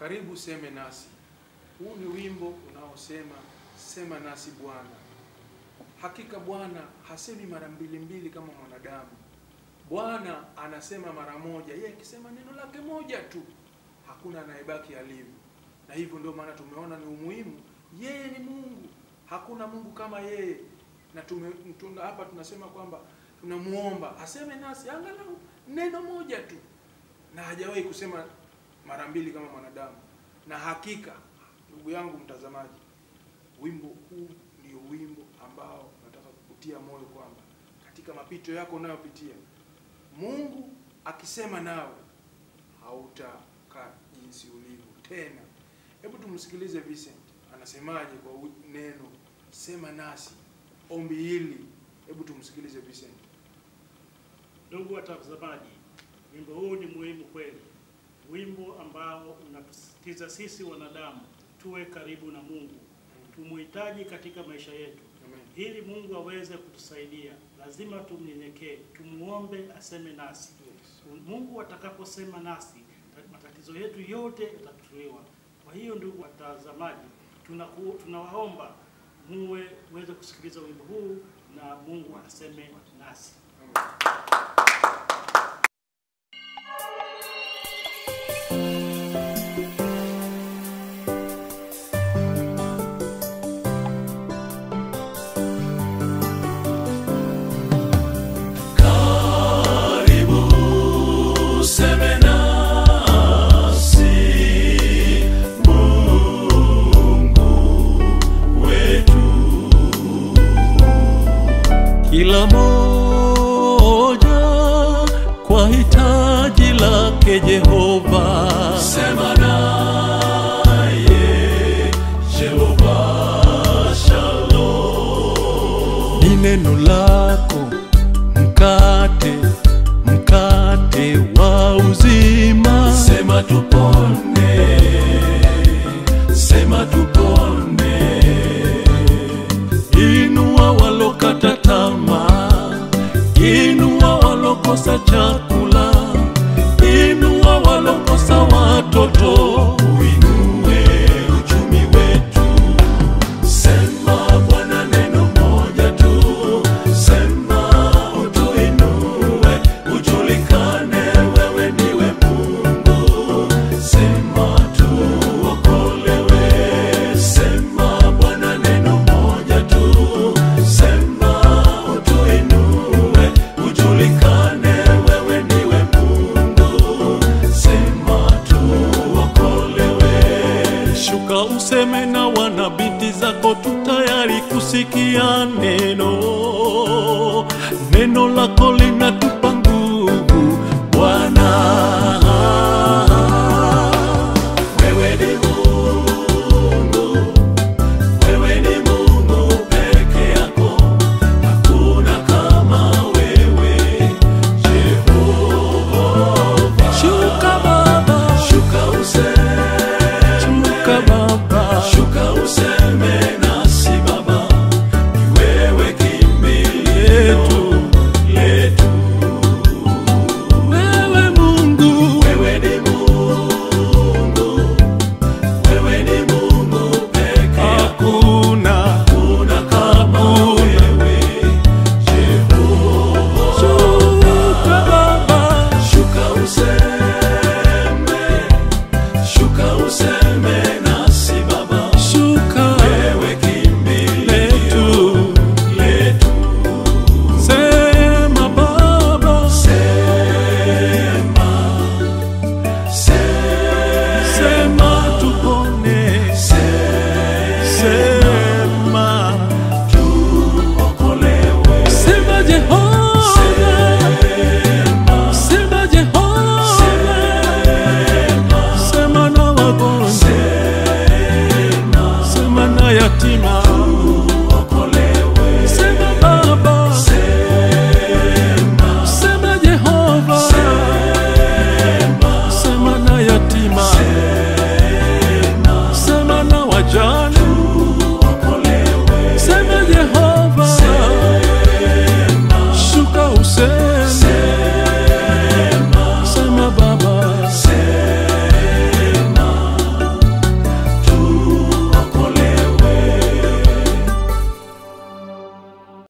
Karibu seme nasi. Huu ni wimbo unaosema sema nasi Bwana. Hakika Bwana hasemi mara mbili mbili kama mwanadamu. Bwana anasema mara moja. Yeye akisema neno lake moja tu, hakuna anayebaki alivyo. Na hivyo ndio maana tumeona ni umuhimu. Yeye ni Mungu, hakuna Mungu kama yeye. Na tume, tuna, hapa tunasema kwamba tunamuomba aseme nasi angalau neno moja tu, na hajawahi kusema mara mbili kama mwanadamu. Na hakika, ndugu yangu mtazamaji, wimbo huu ndio wimbo ambao nataka kukutia moyo kwamba katika mapito yako unayopitia, Mungu akisema nawe hautakaa jinsi ulivyo tena. Hebu tumsikilize Vincent anasemaje kwa u- neno sema nasi, ombi hili. Hebu tumsikilize Vincent. Ndugu watazamaji, wimbo huu ni muhimu kweli, wimbo ambao unatusisitiza sisi wanadamu tuwe karibu na Mungu, tumuhitaji katika maisha yetu. Amen. Ili Mungu aweze kutusaidia, lazima tumnyenyekee, tumuombe aseme nasi. Yes. Mungu atakaposema nasi, ta- matatizo yetu yote yatatuliwa. Kwa hiyo ndugu watazamaji, tunaku- tunawaomba muwe muweze kusikiliza wimbo huu na Mungu aseme nasi. Amen. Useme nasi Mungu wetu, kila moja kwa hitaji lake Jehova. Sema naye Jehova Shalom, ni neno lako mkate mkate wa uzima. Sema tupone, sema tupone. Inua walokata tamaa, inua walokosa chakula, inua walokosa watoto, uinue uchumi wetu. Sema Bwana neno moja tu, sema utuinue, ujulikane wewe ndiwe Mungu. Sema tuokolewe, sema Bwana neno moja tu, sema utuinue, ujulikane wewe ndiwe Mungu. Sema tuokolewe. Shuka useme na wanabinti zako tu tayari kusikia neno